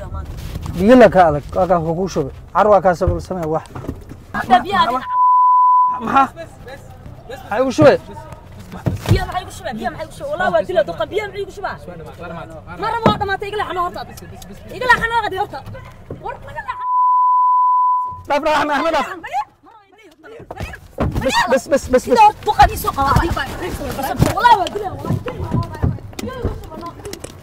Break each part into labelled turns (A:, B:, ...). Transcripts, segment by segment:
A: biyaha maanta
B: biyo la ka adag waa kaa kugu shubay car waa kaa sabal samee wax
A: Hadda biyaha adiga
B: maxaa maxaa igu shubay
A: biyaha maxay ku shubaa biyaha maxay ku shubaa wallahi waa dila duqa biyaha maxay ku shubaa ma rabo waa dhamaatay igala xano horta igala xano qadi horta war laga leexan
B: dhaaf dhaaf axmed axmed dhaaf bes bes bes bes
A: sida horta duqadii soo qaba adiga wallahi waa dila wallahi biyaha ku shubaa no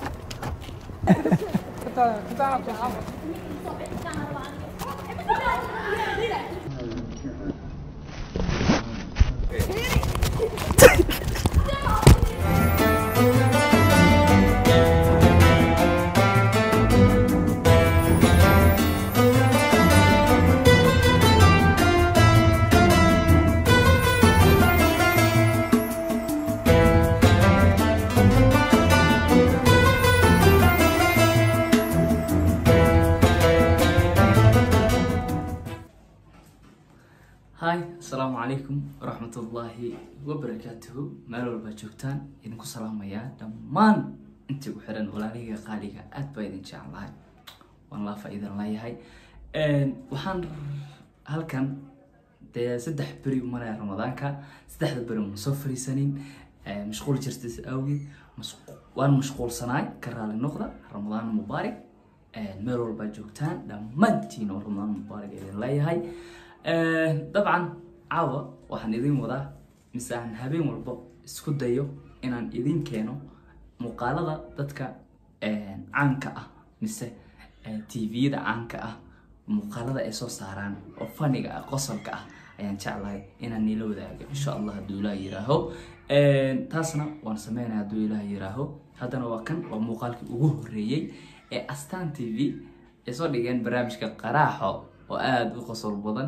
C: hi asalaamu calaykum waraxmatullaahi wabarakaatuhu meel walbaa joogtaan idinku salaamayaa dhammaan intii ku xiran walaaliga qaaliga aad baa idin jeclahay waan laafa idin leeyahay waxaan halkan dee saddex beri umanaya ramadaanka saddexda beri ma soo fariisanin mashquul jirtis awgeed mas- waan mashquulsanaay ka raali noqda ramadaan mubaarak meel walbaa joogtaan dhammaantiin oo ramadaan mubaarak idin leeyahay dabcan caawa waxaan idin wadaa mise aan habeen walba isku dayo inaan idin keeno muuqaalada dadka caanka ah mise tviyada caanka ah muuqaalada ay soo saaraan oo faniga ah qosolka ah ayaan jeclahay inaan nila wadaago insha allah hadduu ilaah yiraaho taasna waan sameynaya hadduu ilaah yiraaho haddana waa kan waa muuqaalkii ugu horeeyey ee astaan t v ay soo dhigeen barnaamijka qaraaxo oo aada u qosol badan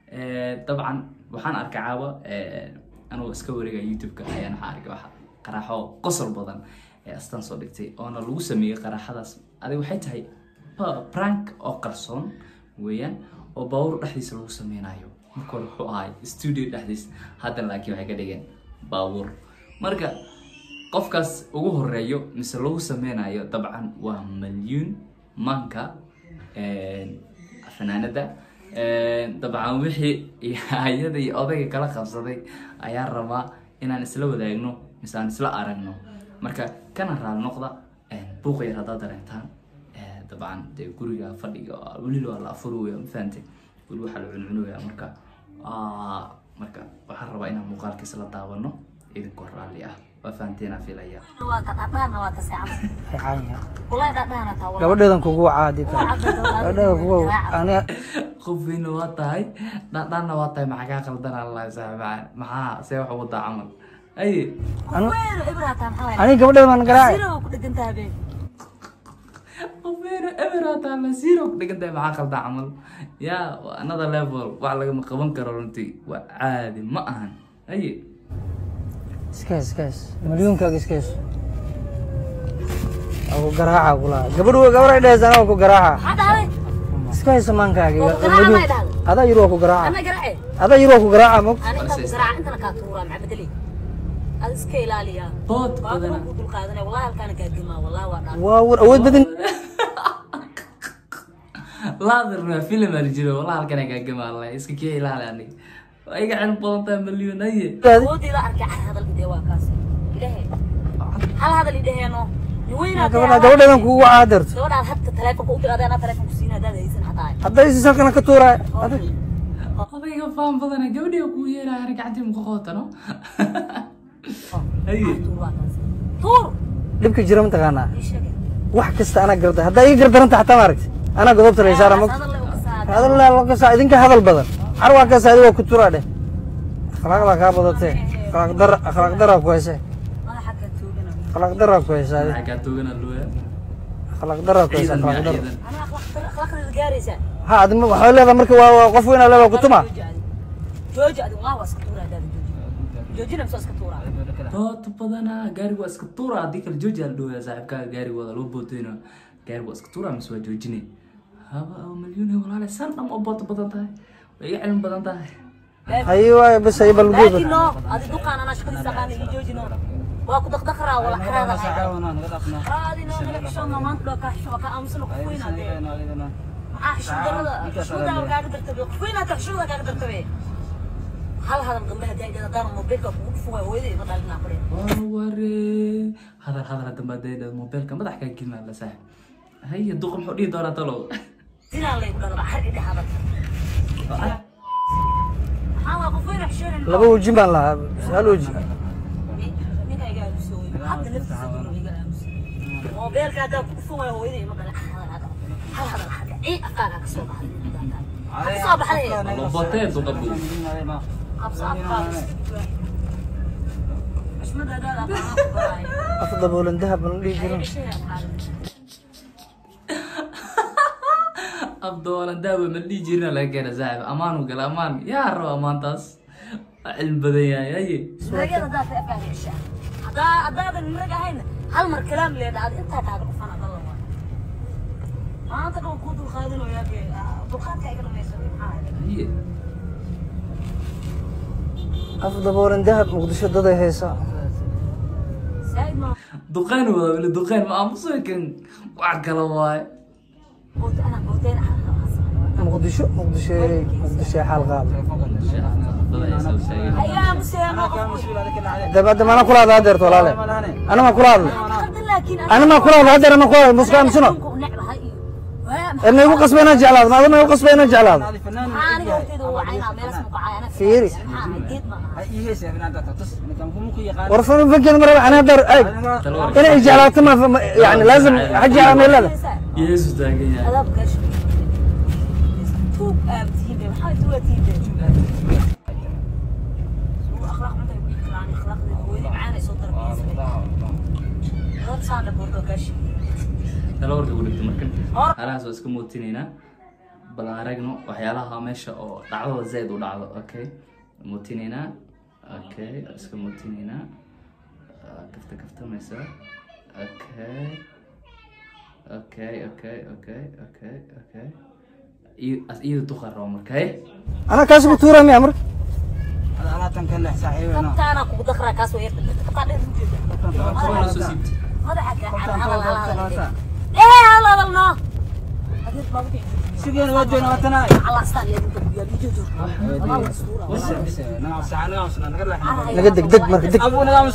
C: dabcan waxaan arkay caawa anuu iska wareega youtube-ka ayaan waxaa arkay waxa qaraaxo qosol badan ee astaan soo dhigtay oona lagu sameeyey qaraaxadaas adig waxay tahay pa- prank oo qarsoon weeyaan oo baawur dhexdiisa lagu sameynayo marka hore wuxuu ahay studio dhexdiis haddana laakiin waxay ka dhigeen baawur marka qofkaas ugu horeeyo mise lagu sameynayo dabcan waa malyuun manka fanaanada dabcan wixii ayada iyo odayga kala qabsaday ayaan rabaa inaan isla wadaagno mise aan isla aragno marka kana raali noqda buuqa yar haddaad dareentaan dabcan dee guriga fadhiga weliba waa la afurooya mafahante weli waxaa la cuncunoya marka marka waxaan rabaa inaan muuqaalkiisa la daawano idinkoo raalli ah waa fahanteena filaya
A: waa ka dhadhaana waa ka seexan
B: fiican yahay
A: wallahi dhadhaana taa wallahi
B: gabadheedan kugu caadi kale gabadheeda kugu aniga
C: qofina waa tahay dhadhanna waa tahay maxaa kaa qaldan allah saaxibaa maxaa see wax wadaa camal ay
B: anu
A: weero ibrata maxaa waay
B: aniga gabadheeda maan garaaci
A: siro ku dhagantaa be
C: qofina eberata la zero ku dhigan tahay maxaa qaldan camal ya waa another level wax lagama qaban karo runtii waa caadi ma ahan aye
B: iskaas iskaas milyuunkaaga iskaas waa ku garaaca kulaha gabadhu gabaray dhees anaa ku garaaca
A: maxaa dhahday
B: iska haysa maankaaga
A: Oo garaaca
B: milyuun
A: may dhahday?
B: adaa yiri waa ku garaaca
A: ana garaace
B: adaa yiri waa ku garaaca mog
A: ana inta ku garaaca intana kaa tuuraa maxaa bedeli ad iska ilaaliya
C: bood
A: baabura
C: badana
A: ku dul qaadanaya wallahi halkaana gaadimaa wallahi waa dhaan
B: waa war awood badan
C: laadir waa film ala jiro wallah halkan ay gaagama allah iska kee ilaali anig waa iga cilmi badan tahay malyuun aye
A: awoodii la arkay hal hadal idee waa kaas idhehe hal hadal idheheeno niweynaad
B: gabadha gabadheedan kugu caadarto
A: gabadhaad hadda taleefonka u dir adeenaa taleefonku siin haddaad haysan xataa
B: hadday siis halkana ka tuuraay
C: odayga faan badana gabadhiga kuu yeelaya ani gacantii muka qootano aye
A: tuur waa kaas tuur
B: dhibka jira mataqaanaa
A: ii sheege
B: wax kasta anaa garda haddaa ii gardaranta xataa maaragti anaa godobta la isaara mog
A: hadal le u kasaada
B: hadal la kasa idinka hadal badan car waa kasa adiga ku turaa dheh akhlaaqda kaa badatee akhlaaq dar akhlaaq daraa ku hayse
A: madaxa ka toogana
B: akhlaaq daraa ku haysa adi
C: maxaa kaa toogana looya
B: akhlaaq daraa ku haysa
C: ciidan
B: akhlaaq
C: miyaa
B: dar
C: ciidan
A: ana akhlaaqdeeda gaaraysaa
B: ha adi ma- waxay leedahay marka waa waa qof weyn aa leedahay kutuma
A: jooji adi waa waa iska tuura haddaad jooji joojina misoo iska tuuraa
C: bood badana gaariga waa iska tuura haddii kale jooji ala dhowaya saaxiibkaaga gaariga wada loo bootayno gaariga waa iska tuura mise waa joojine haba malyuun walaale san dham oo bood badan tahay way iga cilmi badan tahay
B: haye waay bas haye bal guud
A: laakiin no adi duqaan anaa shaqadiisa aqaana iyo jooji no waa ku daqdaqraa wala xaraada
D: Naga caawinaa, naga dhaafnaa.
A: xaraadina naga xishoodna maanta dhoo kaa xisho waa kaa aamusana ku
D: Ay,
A: foynaa dee
D: bismillah, naga-
A: maxaa xishooddarada xishoodaa kaaga dartabe ku foynaa taa xishooda kaaga dartabe hal hadal gabdhaha daa'idada haddaan mobilka kugu dhufugay hooyadii ma dhalinaa fadhiya
C: ware hadal hadal dambe hadday mobilka madax kaa gelmaa la saaxib haye duqa muxuu dhihi doonaa talow
A: dinaa laygu dhalaba har idhe hadal maxaa waa ku foyna xishoodan
B: laba wejin baan lahaa hal weji
A: ninka iga aamusooy hadda naftiisa duro iga aamusay mobilka haddaan ku dhufugay hooyadii ma dhalin hal hadal hal hadal hadda cii afkaaga ka soo baxday ka soo baxday
C: lobotee duqa buu
A: qabso afkaaga xushmadaadaada aqaana ku baraayo
B: af daboolan dahab baan dhihi jirin
C: abdoolan daawe ma dhihi jirina laga keena saaxib amaanu gala amaan yaa raba amaantaas waa cilmi badan yahay haye
A: ragada haddaad ka afaagesha haddaa haddaadan rag ahayn hal mar kalaam leedha ad intaa kaaga dhufan adala waa maanta dhow kuu dulqaadinayaa dee dulqaadka iga dhamaysaday maxaa ahayd
C: haye
B: af daboolan dahab muqdisho daday haysa
A: saa'id ma
C: duqaan wada weli duqaan ma aamusoy kan wax kala waaye
A: boot ana booteen
B: muqdisho muqdisho muqdisho xaal qaab
A: iga aamuseeno
B: dabadda mana kula hadla hadeerto walaale ana ma kula hadla
A: laakiin
B: ana ma kula hadla hadeer ma kula hadla muska aamusino
A: necbahay iyo
B: ee ma igu qasba inaan jeclaado maada ma igu qasba inaan jeclaado
A: maxaa aniga horteeda u wacaynaa meelas muqacay ana
B: Fiiri.
A: maxaa ahayd geed ma aha
B: war fama fakin maraba ana hadeer ay inay jeclaato ma ma- yani laazim xaji ala meelada
C: yeesu taagan yahay
A: adaab gaasho tuug aabtihiin be maxaa tuugatihiin be akhlaaq xunta ay ku ikraan akhlaaqdeeda hooyadii macaan ay soo tarbiyeysanay dad saana boordo gaashi
C: tala warka ku dhigto markan
A: Hor.
C: halahaas waa iska muutinaynaa bal aan aragno waxyaalaha meesha oo dhacdada zayd u dhacdo okay muutinaynaa okay iska muutinaynaa Ah, kafta kaftamaysa okay okay okay okay okay okay iyo as- iyada duqa rabo markay
B: ana kaas ku tuura miya marka
A: kabtaana kugu dakraa kaas way yarta kabtaa dheer u jeeda
C: Kuwana soo siibta
A: madaxa ka hadal hadal hadal ee hadal hadal no adeed baa wuxuu Allah astaan iyo inta biyo biyo Allah suura
B: naga deg deg marka deg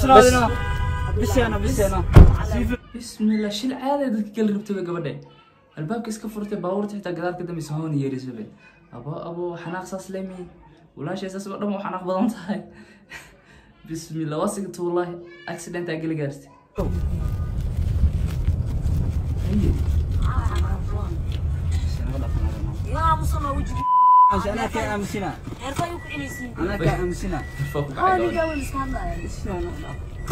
C: bismillah shil caada dadka kala rabtay bay gabadhe albaabka iska furtay baabuurta xitaa gadaal ka dambeysa hoon yeerisay bay abo abo xanaaq saas leemi walaashay saas oo dhan waa xanaaq badan tahay bismillah waa sigta wallahi accident aa geli gaartay Haye.
A: yaa musana wajigi heerka ayuu ku cinaysiin
C: Faa ku
A: oo
C: kacay
A: ninka
C: gabadha.
A: wal iska hadlaya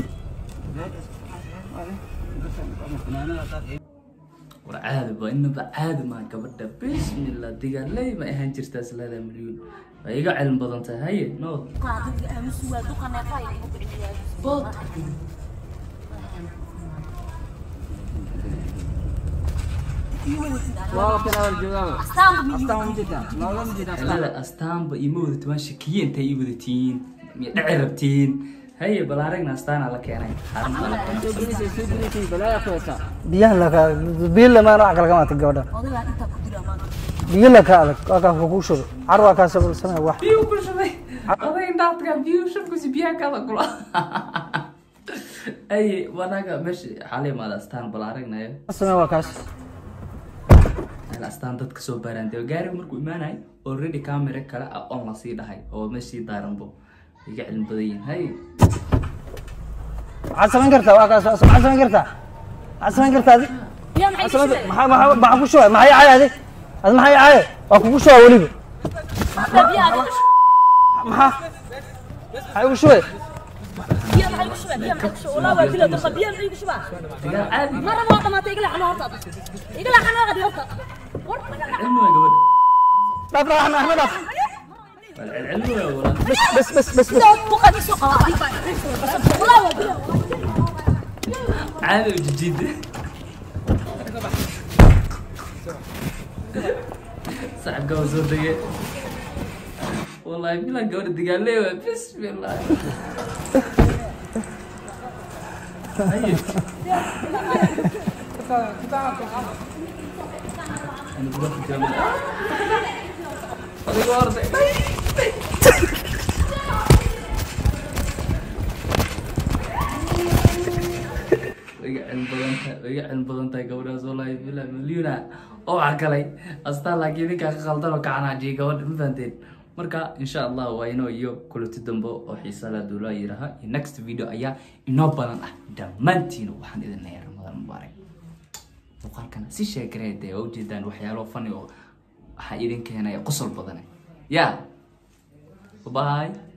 C: war caadi ba inaba caadi maa gabadha bismillah digaaley ma ahaan jirtaa islaada milyuun waa iga cilmi badan tahay haye nood
A: duqa adiga aamusu waa duqa neefa ay igu cinayaan
C: bood
A: astaanba miyi
C: cilada astaanba ima wadato waan shakiye intay ii wadatiin miya dhaci rabtiin haye bal aragna astaana la keenay
B: biyaha laka biyo lamaan wax kala kamaata gabadha
A: odagaa intaa ku dira maanta
B: biyo laka adag waa kaa kugu shubo car waa kaas samee wax
C: biyo ku shubay oday indhaadka biyo shubkusi biyaha kada kula haye wanaga meesha xaala imaada astaan bal aragnayo
B: samee waa kaas
C: Hal astaan dadka soo baaraan dee gaariga markuu imaanay already camera kale ah on la sii dhahay oo meeshii daaranbo iga cilmi badan yihiin hay
B: waxaad samayn kartaa waa kaas waxaad samayn kartaa waxaad samayn kartaa adi
A: yaa maxay
B: Waxaad
A: ku
B: samayn- maxaa maxaa maxaa ku shubay maxay caaye adi adi maxay caaye waa kugu shubaa weliba
A: shubay biyaha adiga
B: maxaa maxay ugu shubay
A: biyaha maxay ku shubay biyaha maxay ku shubay walaa waa dila duqa biyaha maxay ku shubaa
C: digaal caadi
A: marna waa dhamaatay igala xano horta igala xano qadi horta war
C: cilmi waa gabadha
B: dhaaf dhaaf axmed axmed dhaaf
C: Wal cilmi waa walaa
B: bes bes bes bes bes
A: duqa isu qaba walaa waa dila
C: caadi u jijiida saxibka waa soo degay wallahi bilan gabadha digaalee waa bismillah Adiga orday. way iga cilmi badan tahay way iga cilmi badan tahay gabadhaas wallahi bilaa milyuna oo cagalay astaan laakiin ninkaa ka qaldan oo kacanaajiya gabadha ma fahanteen marka insha allah waa inoo iyo kulati dambe oo xiisa la duulaa yiraha iyo next video ayaa inoo badan ah dhammaantiin waxaan idin leeyahay ramadaan mubaarak muuqaalkana si sheegaree dee waa ujeedaan waxyaalo fani oo waxaa idin keenaya qosol badane ya bye